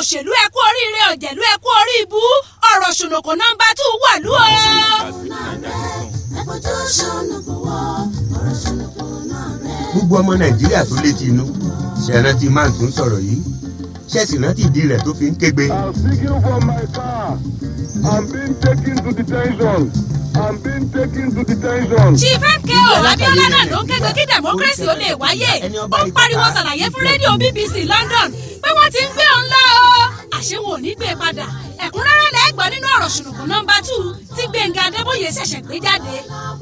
òṣèlú ẹ kú oríire ọ̀jẹ̀lú ẹ kú orí ibú ọ̀rọ̀ ṣùnùkùn nọ́mbà tù wà lú o. gbogbo ọmọ nàìjíríà tó létí inú ṣèrántí máa tún sọ̀rọ̀ yìí ṣẹ́ẹ̀sì rántí ìdí rẹ̀ tó fi ń kégbe. I'm speaking from my car. I'm being taken to detention. I'm being taken to detention. chief mko abiola náà ló ń kégbe kí democracy ó lè wáyé ó ń pariwo ṣàlàyé fún rédíò bbc london pé wọ́n ti ń gbé òun lọ o àṣé wọn ò ní gbé e padà ẹ̀kúnrẹ́rẹ́ lẹ́gbọ́n nínú ọ̀rọ̀ ṣùnùkùn nọ́mbà tù tí gbẹ̀ngà adébóyè ṣẹ̀ṣẹ̀ gbé jáde.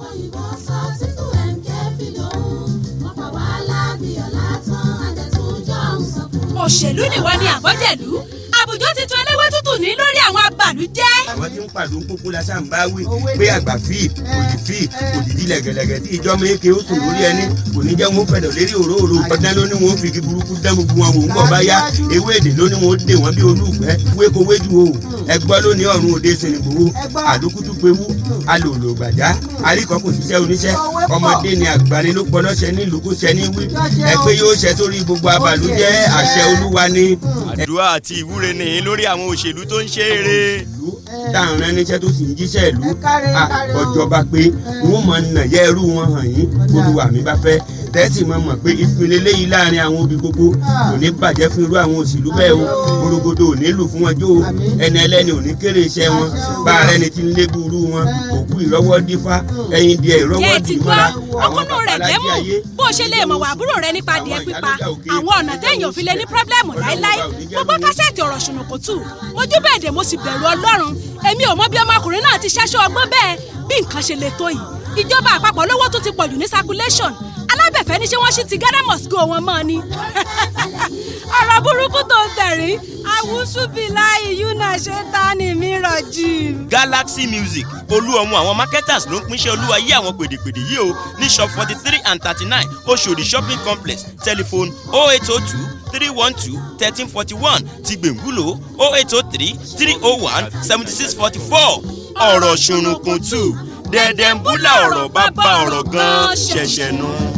òṣèlú nìwọ ni àbọ̀jẹ̀lú àbùjọ ti tún eléwé tútù ní lórí àwọn abàlújẹ́. àwọn tí ń pàdé ń kókó la sáà ń bá wí pé àgbà fíì òdì fíì òdìdí lẹ̀gẹ̀lẹ̀gẹ̀ tí ìjọ méke ó sùn lórí ẹni kò ní jẹ́ wọn fẹ̀dọ̀ lérí òróòrò ọdún ló ní wọn fi igi burúkú dán gbogbo wọn wò ń bọ̀ bá yá ewé èdè ló ní wọn ó dè wọn bí olúùfẹ́ wéko wéjú o ẹgbọ́ ló ní ọ̀run òde sinigbowó àdókútú pewú alòlò gbàjá àríkọ́ kò ṣiṣẹ́ oníṣẹ́ ọmọdé ni àgbàni ló pọnà ṣẹ ní ìlú kó ṣẹ ní wí ẹgbẹ́ yóò ṣẹ sórí gbogbo abàlújẹ́ àṣẹ olúwa ni àdúrà àti ìwúre nìyí lórí àwọn òṣèlú tó ń ṣe eré. ìlú táwọn ẹniṣẹ́ tó sì ń jíṣẹ́ ìlú àkọjọba pé wọ́n mọ̀ nà yẹ irú wọn hàn yín olúwa mi bá fẹ́ tẹ́sí mọ̀ mọ̀ pé ìpínlẹ̀ eléyìí láàrin àwọn obì gbogbo kò ní bàjẹ́ fún irú àwọn òṣèlú bẹ́ẹ̀ o gbòrògbòdò ò ní lù fún wọn jó o ẹni ẹlẹ́ni ò ní kéré iṣẹ́ wọn bá ara ẹni tí ń lé burú wọn òkú ìrọ́wọ́ dífá ẹyin díẹ̀ ìrọ́wọ́ jẹ́ ti dì gbọ́ mọ́ra ọkùnrin rẹ̀ jẹ́mú bó ṣe lè mọ̀ wá àbúrò rẹ nípa adìẹ pípa àwọn ọ̀nà téèyàn ò fi lè ní pírọ́blẹ́mù láéláé gbogbo kásẹ̀tì ọ̀rọ̀ ṣùnùkù tù mojú bẹ́ẹ̀ dé mo sì bẹ̀rù ọlọ́run èmi ò mọ bí ọmọkùnrin náà ti ṣẹ́ṣọ́ ọgbọ́n bẹ́ẹ̀ bí nǹkan ṣe lè tó yìí ìjọba àpapọ̀ lówó tó ti pọ̀jù ní circulation alábẹ̀fẹ́ ní ṣé wọ́n ṣì ti ghana must go wọn mọ́ ni ọ̀rọ̀ burúkú tó ń tẹ̀rí àwùsùbìláì yúnà ṣe ta ni mí rọ̀jì. galaxy music olú ọmọ àwọn marketers ló ń pínṣẹ́ olúwa yí àwọn pèdèpèdè yìí o ní shop forty three and thirty nine oṣòdì shopping complex telephone oh eight oh two three one two thirteen forty one ti gbẹ̀ngúlò oh eight oh three three oh one seventy six forty four ọ̀rọ̀ ṣùnùkùn tù dẹ̀dẹ̀ ń búlà ọ̀rọ̀ bá bá ọ̀rọ̀ gan-an ṣẹ̀ṣẹ̀ nù.